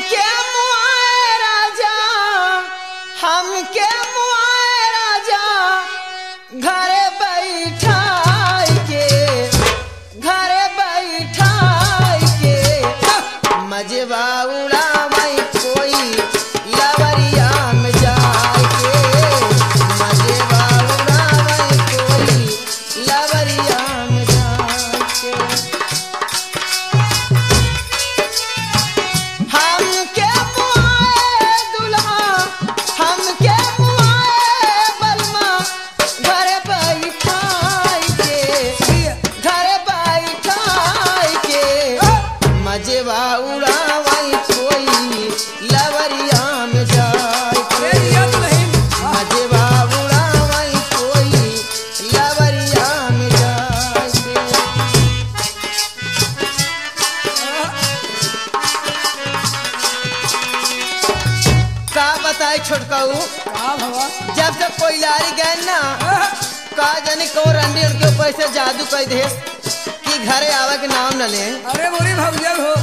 हमके मुआए राजा हमके मुआए राजा घरे बैठाई के घरे बैठाई के मजबा उड़ावई कोई लवरिया में जाए के मजबा उड़ावई कोई लवरिया में जाए के हमके मुआए दुल्हा हमके मुआए बलमा घरे बैठाई के घरे बैठाई के मजेवा उड़ावई कोई लवरिया में जाए अरे ये तो नहीं मजेवा उड़ावई कोई लवरिया में जाए के का बताई छोटकाऊ का भवा जब जब कोई लारी गए ना का जानी को रंडी उनके ऊपर से जादू कर दे कि घरे आवे के नाम न ले अरे मोरी भौजल हो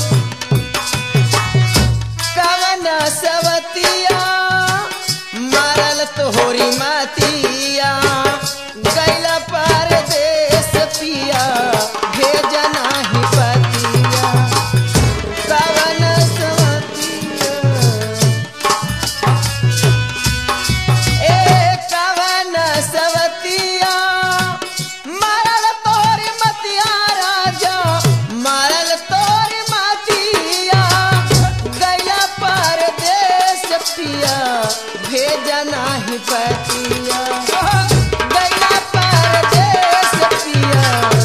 कवन सवतिया मारल तोहरी मातिया गैला परदेस पिया भेजना ही पतिया कवन सवतिया ए कवन सवतिया मारल तोरी मतिया राजा मारल तोरी मतिया गैला परदेस पिया भेजना ही पतिया गैला परदेस पिया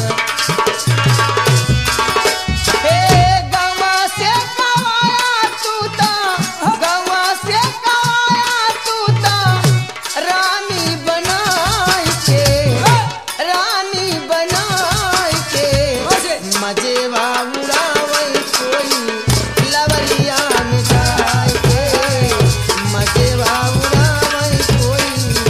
हे गवा से कवाया तूता गवा से कवाया तूता रानी बनाई के रानी बनाई के मजेवा उड़ावई कोई लवलिया में जाए के मजेवा उड़ावई कोई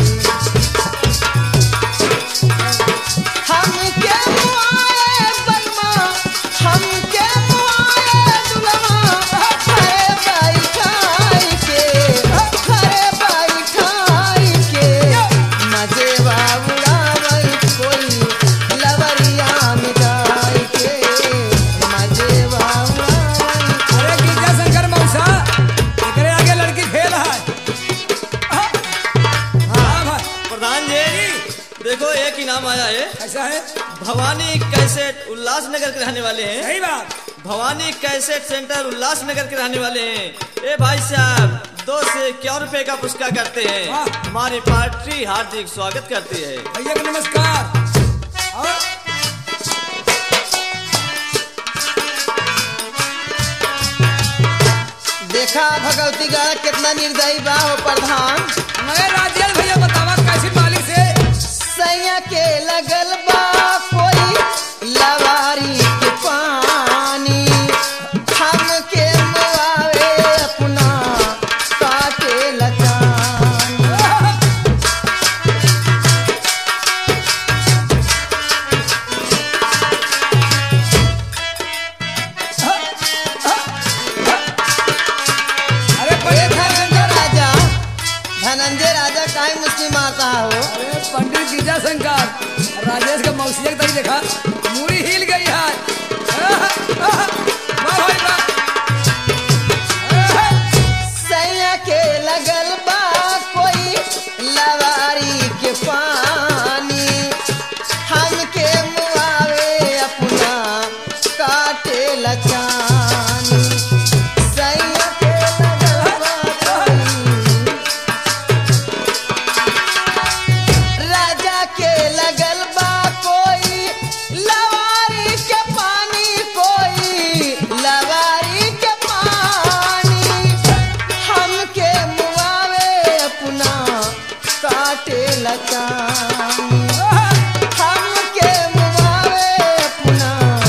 हमके मुआए बलमा हमके मुआए दुल्हा घरे बैठाई के घरे बैठाई के मजेवा उड़ावई कोई लवरिया में जाए के मजेवा उड़ावई अरे गिरजा शंकर मौसा एकरे आगे लड़की फेल है हाँ भाई प्रधान जी देखो एक इनाम आया है ऐसा है भवानी कैसेट उल्लासनगर के रहने वाले हैं सही बात भवानी कैसेट सेंटर उल्लासनगर के रहने वाले हैं ए भाई साहब दो से क्या रुपए का पुरस्कार करते हैं वाह। हमारी पार्टी हार्दिक स्वागत करती है भैया को नमस्कार और देखा भगवती गढ़ कितना निर्दयी बा हो प्रधान मगर राजेश भैया बतावा कैसी मालिक से सैया के लगल बा कोई लवारी के पानी हमके मुआवे अपना काटे लचानी अरे ए पंडित धनंजय राजा धनंजय राजा काहे मुस्लिम मारता हो अरे पंडित गिरजा शंकर राजेश का मौसी तक देखा मूड़ी हिल गई है वाह भाई वाह सैया के लगल बा कोई लवारी के पानी हमके मुआवे अपना काटे लचानी सैया के लगल बा कोई राजा के लगल बा कोई लवारी के पानी कोई लवारी के पानी हमके मुआवे अपना काटे लचानी हमके मुआवे अपना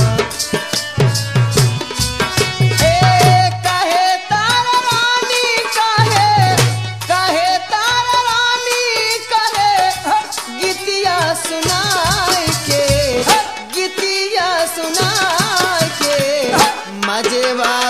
ए कहे तार रानी कहे कहे तार रानी कहे गीतिया सुनाई के गीतिया सुनाई के मजेवा